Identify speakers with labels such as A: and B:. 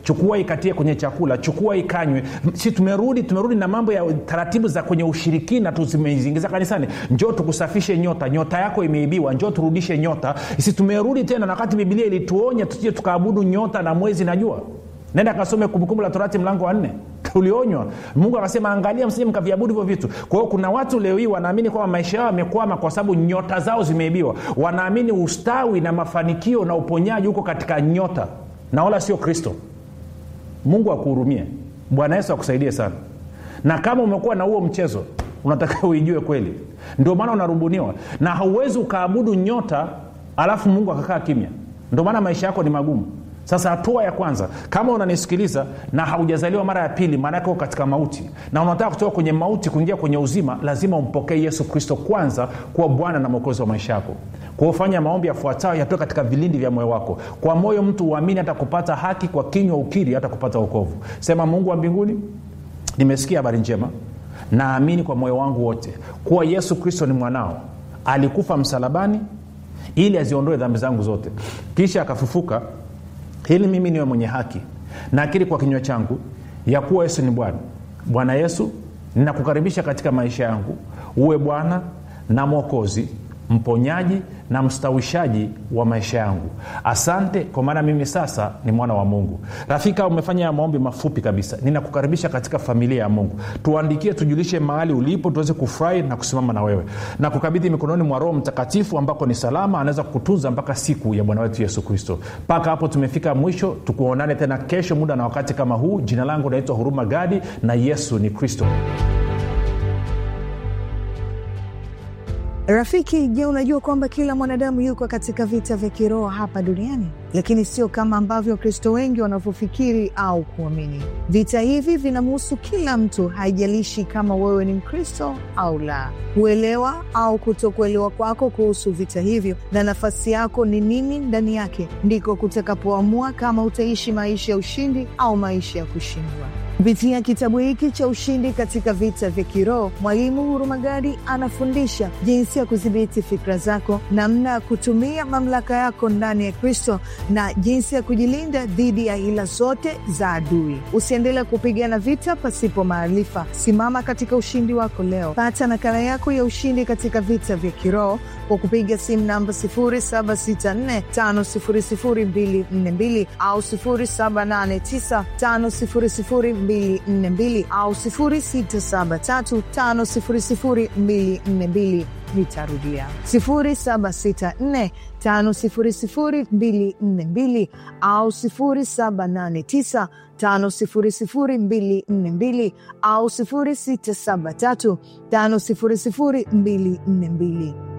A: chukua ikatie kwenye chakula chukua ikanywe si tumerudi tumerudi na mambo ya taratibu za kwenye ushirikina tu zimezingiza kanisani njoo tukusafishe nyota nyota yako imeibiwa njoo turudishe nyota si tumerudi tena na wakati bibilia ilituonya tusije tukaabudu nyota na mwezi na jua nenda kasome kumbukumbu la torati mlango wa nne ulionywa mungu akasema angalia msije mkaviabudu hivyo vitu kwa hiyo kuna watu leo hii wanaamini kwamba maisha yao yamekwama kwa sababu nyota zao zimeibiwa wanaamini ustawi na mafanikio na uponyaji huko katika nyota na wala sio kristo mungu akuhurumie bwana yesu akusaidie sana na kama umekuwa na huo mchezo unataka uijue kweli ndio maana unarubuniwa na hauwezi ukaabudu nyota alafu mungu akakaa kimya ndio maana maisha yako ni magumu sasa hatua ya kwanza kama unanisikiliza na haujazaliwa mara ya pili maanake uko katika mauti na unataka kutoka kwenye mauti kuingia kwenye uzima lazima umpokee yesu kristo kwanza kuwa bwana na mwokozi wa maisha yako kwa ufanya maombi yafuatayo yatoe katika vilindi vya moyo wako kwa moyo mtu uamini hata kupata haki kwa kinywa ukiri hata kupata ukovu sema mungu wa mbinguni nimesikia habari njema naamini kwa moyo wangu wote kuwa yesu kristo ni mwanao alikufa msalabani ili aziondoe dhambi zangu zote kisha akafufuka ili mimi niwe mwenye haki nakiri kwa kinywa changu ya kuwa yesu ni bwana bwana yesu ninakukaribisha katika maisha yangu uwe bwana na mwokozi mponyaji na mstawishaji wa maisha yangu asante kwa maana mimi sasa ni mwana wa mungu rafika umefanya maombi mafupi kabisa ninakukaribisha katika familia ya mungu tuandikie tujulishe mahali ulipo tuweze kufurahi na kusimama na wewe na kukabidhi mikononi mwa roho mtakatifu ambako ni salama anaweza kukutunza mpaka siku ya bwana wetu yesu kristo mpaka hapo tumefika mwisho tukuonane tena kesho muda na wakati kama huu jina langu naitwa huruma gadi na yesu ni kristo
B: Rafiki, je, unajua kwamba kila mwanadamu yuko katika vita vya kiroho hapa duniani, lakini sio kama ambavyo Wakristo wengi wanavyofikiri au kuamini. Vita hivi vinamhusu kila mtu, haijalishi kama wewe ni Mkristo au la. Kuelewa au kutokuelewa kwako kuhusu vita hivyo na nafasi yako ni nini ndani yake, ndiko kutakapoamua kama utaishi maisha ya ushindi au maisha ya kushindwa. Kupitia kitabu hiki cha Ushindi katika Vita vya Kiroho, Mwalimu Hurumagadi anafundisha jinsi ya kudhibiti fikra zako, namna ya kutumia mamlaka yako ndani ya Kristo na jinsi ya kujilinda dhidi ya hila zote za adui. Usiendelee kupigana vita pasipo maarifa. Simama katika ushindi wako leo. Pata nakala yako ya Ushindi katika Vita vya Kiroho kwa kupiga simu namba 0764500242 au 0789500242 au 0673500242 nitarudia 0764500242 au 0789500242 au 0673500242